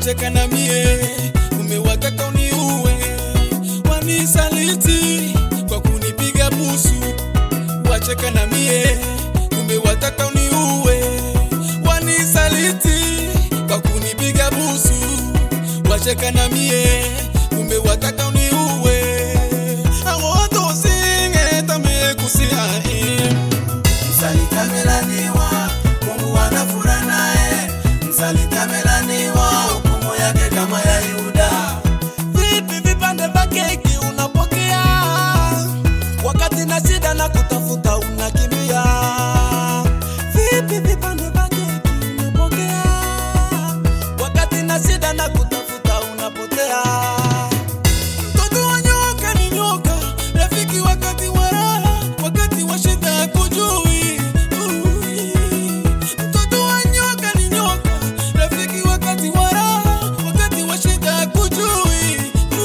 wacheka na mie, umewataka uniue, wanisaliti kwa kunipiga busu, wacheka na mie, umewataka uniue, wanisaliti kwa kunipiga busu, wacheka na mie, umewataka uniue, awoto singe tamekusia Msaliti amelaniwa, Mungu anafura naye. Msaliti amelaniwa, hukumu yake kama ya Yuda. Vipi vipande vya keki unapokea wakati na shida na kutafuta unakimbia? Vipi vipande vya keki unapokea wakati na shida na kutafuta unapotea? Mtoto wa nyoka ni nyoka, rafiki wakati wa raha, wakati wa shida kujui. Mtoto wa nyoka ni nyoka, rafiki wakati wa raha, wakati wa shida kujui.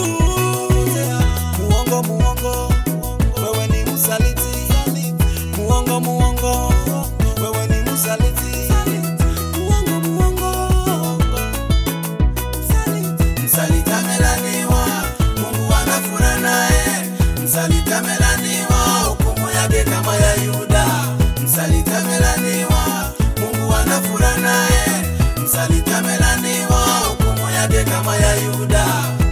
Muongo, muongo, wewe ni msaliti. Muongo, muongo, wewe ni msaliti. Muongo, muongo, msaliti. Msaliti amelaniwa, Mungu anafura naye. Msaliti amelaniwa, hukumu yake kama ya Yuda. Msaliti amelaniwa, Mungu anafura naye. Msaliti amelaniwa, hukumu yake kama ya Yuda.